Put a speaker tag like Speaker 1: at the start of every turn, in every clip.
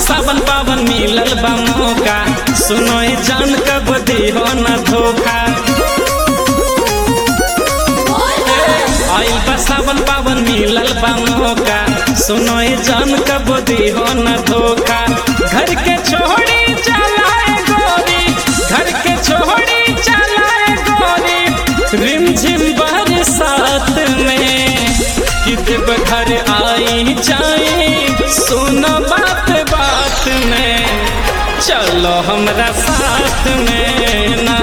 Speaker 1: सावन पावन मिलल बा मौका सुनो ए जान कब दिहो न धोखा आइल बा सावन पावन मिलल बा मौका सुनो ए जान कब दिहो न धोखा घर के छोड़ी चलाए गोरी घर के छोड़ी चलाए गोरी रिमझिम बरसात में कि देव घर आई जाए सुनो बात बात में चलो हमरा साथ में ना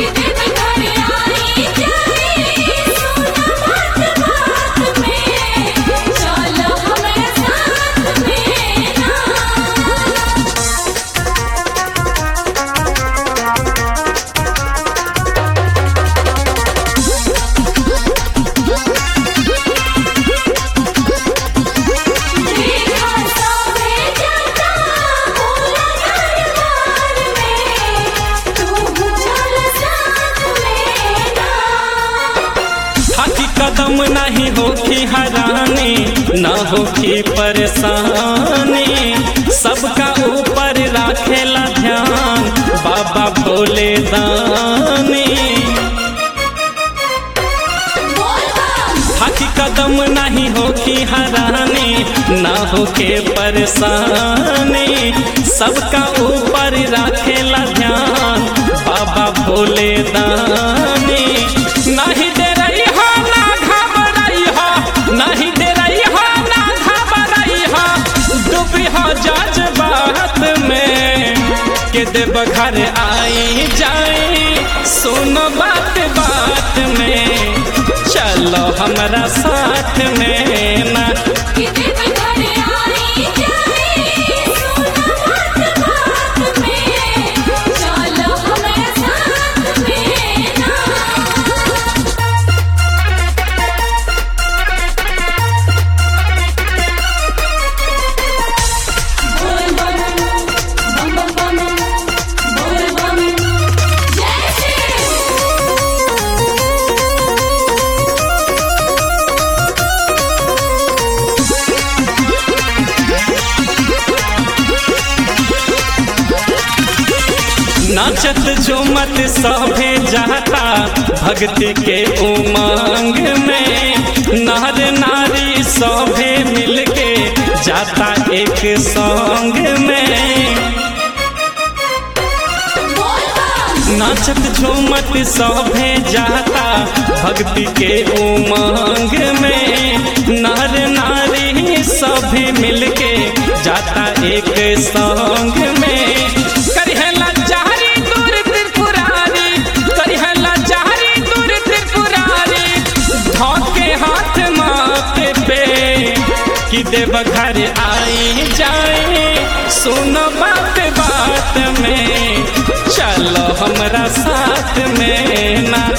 Speaker 1: हाथी कदम नहीं होखी हरानी न होखी परेशानी सबका ऊपर राखेला ध्यान बाबा भोले दानी हाथी कदम नहीं होखी हरानी न होके परेशानी सबका ऊपर राखेला ध्यान बाबा भोले दानी नहीं दे रही हो ना घबराई हो नहीं दे रही हो ना घबराई हो डूबी हो जज बात में के देव घर आई जाए सुनो बात बात में चलो हमारा साथ में ना नाचत झूमत सभे जाता भक्ति के उमंग में नर नारी सभे मिलके जाता एक संग में नाचत झूमत सभे जाता भक्ति के उमंग में नर नारी सभे मिलके जाता एक संग में करिहला चारी दूर त्रिपुरारी करिहला चारी दूर त्रिपुरारी धोके हाथ माथे पे कि देव घर आई जाए सुनो बात बात में चलो हमरा साथ में ना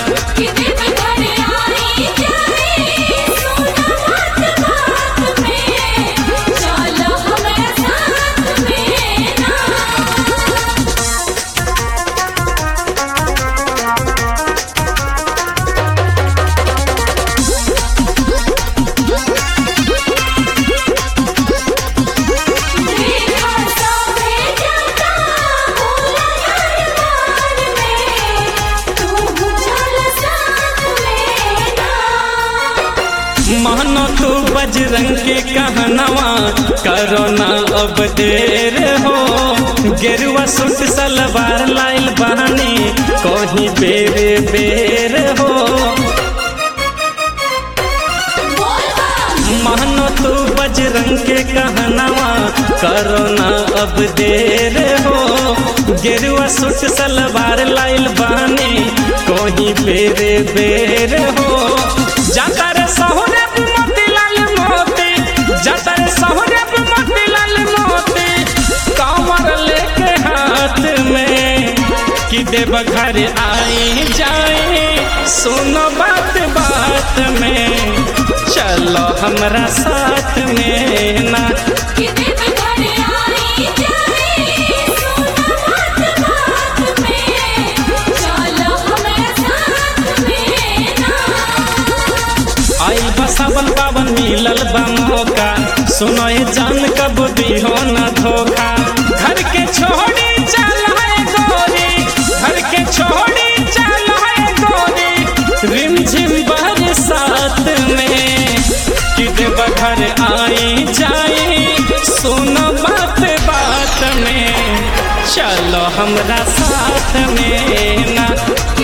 Speaker 1: मानो तू बजरंग के कहनवा करो ना अब देर हो गेरुआ सूट सलवार लाइल बहानी कहीं बेर बेर हो मानो तू बजरंग के कहनवा करो ना अब देर हो गेरुआ सूट सलवार लाइल बहानी कहीं बेर बेर हो जाता रे सहुरे मोतीलाल मोती जाता रे सहुरे मोतीलाल मोती कमर लेके हाथ में कि देव घर आई जाए सुनो बात बात में चलो हमरा साथ में ना आइल बा सावन पावन मिलल बा मौका सुनो ए जान कब दिहो न धोखा चलो हमरा साथ में ना